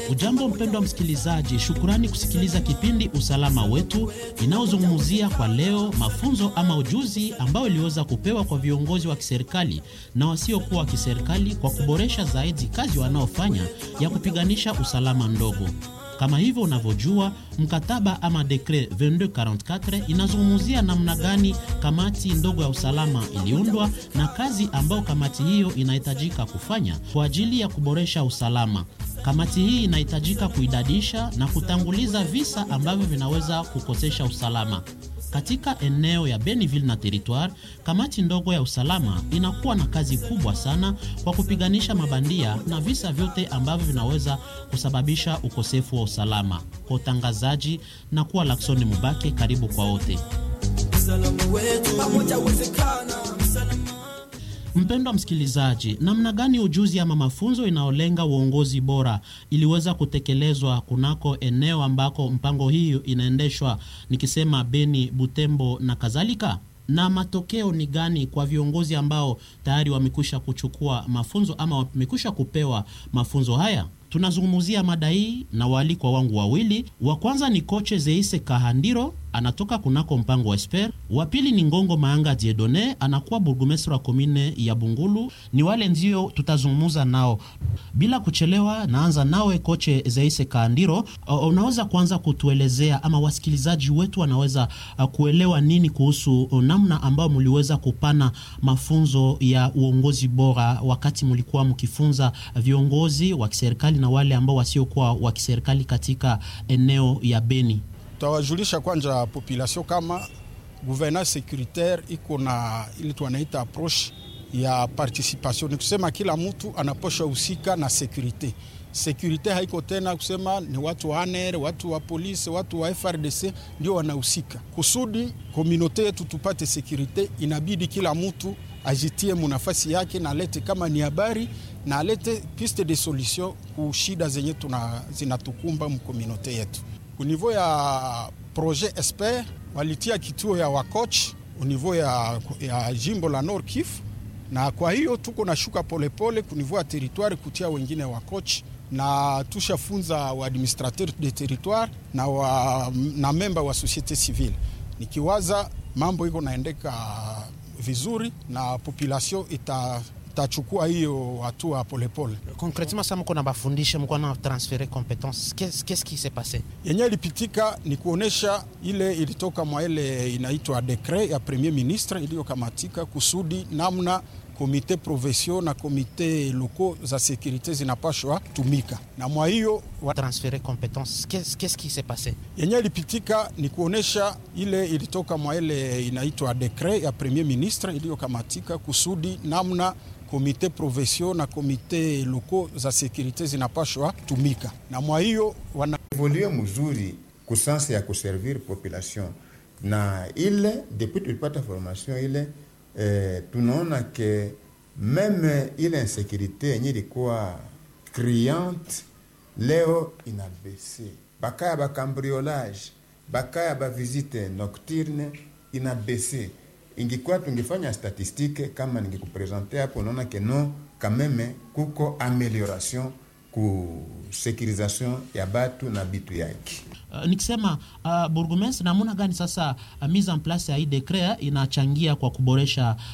Ujambo mpendwa msikilizaji, shukurani kusikiliza kipindi Usalama Wetu inayozungumzia kwa leo mafunzo ama ujuzi ambao iliweza kupewa kwa viongozi wa kiserikali na wasiokuwa wa kiserikali kwa kuboresha zaidi kazi wanaofanya ya kupiganisha usalama ndogo. Kama hivyo unavyojua, mkataba ama dekre 2244 inazungumzia namna gani kamati ndogo ya usalama iliundwa na kazi ambayo kamati hiyo inahitajika kufanya kwa ajili ya kuboresha usalama. Kamati hii inahitajika kuidadisha na kutanguliza visa ambavyo vinaweza kukosesha usalama. Katika eneo ya Beniville na Territoire, kamati ndogo ya usalama inakuwa na kazi kubwa sana kwa kupiganisha mabandia na visa vyote ambavyo vinaweza kusababisha ukosefu wa usalama. Kwa utangazaji na kuwa Laksoni Mubake, karibu kwa wote. Mpendwa msikilizaji, namna gani ujuzi ama mafunzo inayolenga uongozi bora iliweza kutekelezwa kunako eneo ambako mpango hii inaendeshwa, nikisema Beni, Butembo na kadhalika? Na matokeo ni gani kwa viongozi ambao tayari wamekwisha kuchukua mafunzo ama wamekwisha kupewa mafunzo haya? Tunazungumzia mada hii na waalikwa wangu wawili. Wa kwanza ni koche Zeise Kahandiro, anatoka kunako mpango wa Esper. Wa pili ni Ngongo Maanga Diedone, anakuwa burgomestre wa komine ya Bungulu. Ni wale ndio tutazungumza nao bila kuchelewa. Naanza nawe koche Zeise Kahandiro, unaweza kuanza kutuelezea ama wasikilizaji wetu wanaweza uh, kuelewa nini kuhusu namna ambayo mliweza kupana mafunzo ya uongozi bora wakati mlikuwa mkifunza viongozi wa kiserikali na wale ambao wasiokuwa wa kiserikali katika eneo ya Beni. Tawajulisha kwanza population kama gouvernance securitaire iko na ili tuanaita approche ya participation, ni kusema kila mtu anaposha husika na securite. Securite haiko tena kusema ni watu wa ANR, watu wa polisi, watu wa FRDC ndio wanahusika. Kusudi komunote yetu tupate securite, inabidi kila mtu ajitie munafasi yake na alete kama ni habari na alete piste de solution ku shida zenye tuna zinatukumba mkomunote yetu. Univou ya projet Esper walitia kituo ya wacoach univou ya, ya jimbo la Nord Kivu, na kwa hiyo tuko na shuka polepole kunivou ya territoire kutia wengine wacoach na tushafunza wa administrateur de territoire na, wa, na memba wa societe civile, nikiwaza mambo iko naendeka vizuri na population ita tachukua hiyo hatua polepole. Concretement sa mko na bafundisha, mko na transfere competence, qu'est-ce qui s'est passe? Yenye ilipitika ni kuonesha ile ilitoka mwa ile inaitwa dekret ya premier ministre iliyokamatika kusudi namna komite provincial na komite loko za sekurite zinapashwa tumika na mwa hiyo wa... transfere competence qu'est-ce qui s'est passe? Yenye ilipitika ni kuonesha ile ilitoka mwa ile inaitwa dekret ya premier ministre iliyokamatika kusudi namna komite provincial na komite loko za sekurite zinapashwa tumika na mwa hiyo wana evolue mzuri kusansi ya kuservir population na ile depuis tulipata formation ile eh, tunaona ke meme ile insekurite yenye ilikuwa criante leo inabese bakaya bakambriolage bakaya bavisite nocturne inabese ingikuwa tungefanya statistike kama ningekupresente hapo, unaona ke no kameme kuko amelioration ku securisation ya batu na bitu yake. Uh, nikisema uh, burgomestre, namuna gani sasa uh, mise en place ya hii dekret inachangia kwa kuboresha